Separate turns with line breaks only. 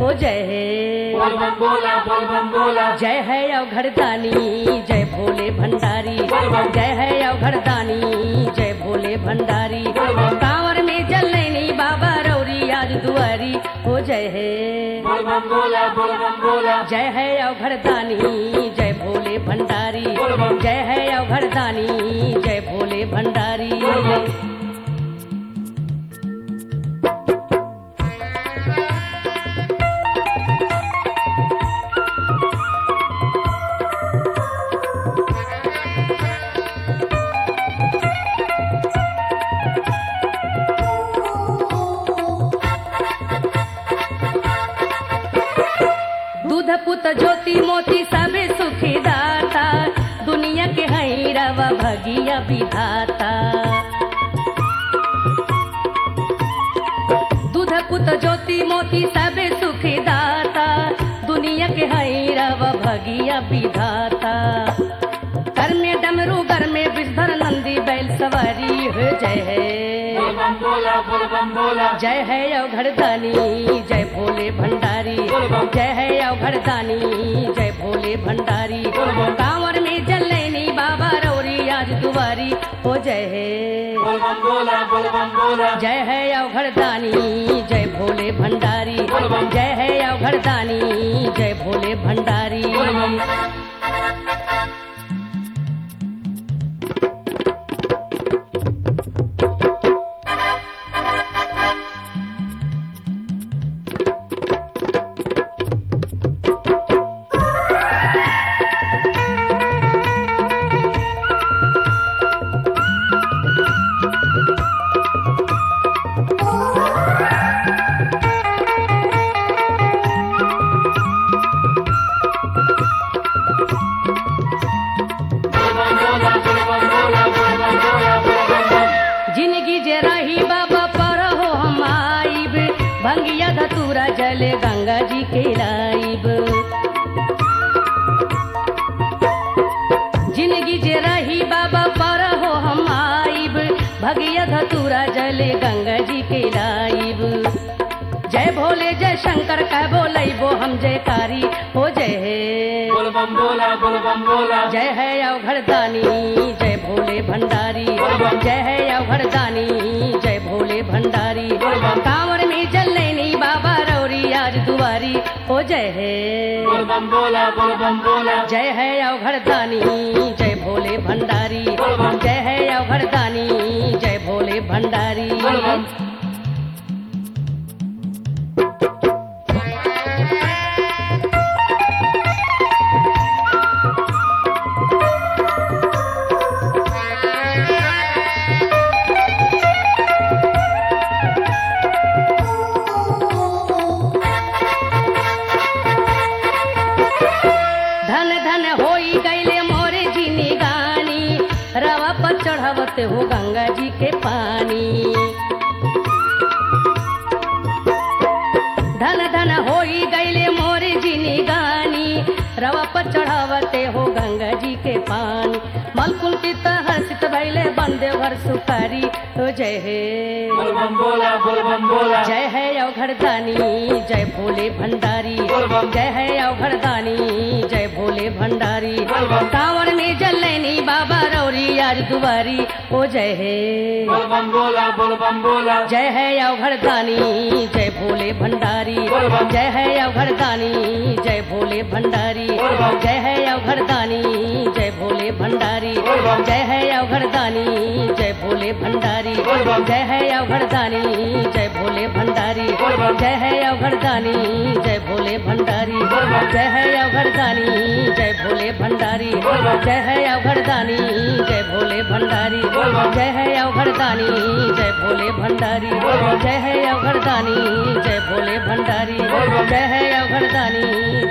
हो जय है
बोल बम बोला बोल बम बोला
जय है अवघड़दानी जय भोले भंडारी जय है अवघड़दानी जय भोले भंडारी कांवर में जलैनी बाबा रौरी आज दुआरी हो जय है
बोल बम बोला बोल बम बोला
जय है अवघड़दानी जय भोले भंडारी जय है अवघड़दानी जय भोले भंडारी दूध पुत ज्योति मोती सबे सुखी दाता दुनिया के हई रवा भगिया विधाता दूध पुत ज्योति मोती सबे सुखी दाता दुनिया के हई रवा भगिया विधाता कर में डमरू घर में विषधर नंदी बैल सवारी हो जय है
बोल बम बोला बोल बम बोला
जय है अवघड़दानी जय भोले भंडारी जय है अवघड़दानी जय भोले भंडारी कांवर में जलैनी बाबा रौरी आज दुआरी हो जय है
बोल बम बोला बोल बम बोला
जय है अवघड़दानी जय भोले भंडारी जय है अवघड़दानी जय भोले भंडारी जिंदगी जे रही बाबा पर हो हम आइब भंगिया धतूरा जले गंगा जी के लाइब जिंदगी जे रही बाबा पर हो हम आइब भगिया धतूरा जले गंगा जी के लाइब जय भोले जय शंकर कह बोलैबो हम जयकारी हो जय है
बोल बम बोला बोल बम बोला
जय है अवघड़दानी जय भोले भंडारी जय है अवघड़दानी जय भोले भंडारी कांवर में जलैनी बाबा रौरी आज दुआरी हो जय है
बोल बम बोला बोल बम बोला
जय है अवघड़दानी जय भोले भंडारी जय है अवघड़दानी जय भोले भंडारी धन धन होई गईले मोरे जिनी गानी रवा पर चढ़ावत हो गंगा जी के पानी धन धन होई गईले मोरे जिनी गानी रवा पर चढ़ावते हो गंगा जी के पानी मलकुल की हर्षित भैले बंदे भर सुपारी हो जय हे
बोल बम बोला बोल बम बोला
जय है अवघड़दानी जय भोले भंडारी जय है अवघड़दानी जय भोले भंडारी कांवर में जलैनी बाबा रौरी आज दुआरी ओ जय है
बोल बम बोला बोल बम बोला
जय है अवघड़दानी जय भोले भंडारी जय है अवघड़दानी जय भोले भंडारी जय है अवघड़दानी जय भोले भंडारी जय है अवघड़दानी जय भोले भंडारी जय है अवघड़दानी जय भोले भंडारी जय है अवघड़दानी जय भोले भंडारी जय है अवघड़दानी जय भोले भंडारी जय है अवघड़दानी जय भोले भंडारी जय है अवघड़दानी जय भोले भंडारी जय है अवघड़दानी जय भोले भंडारी जय है अवघड़दानी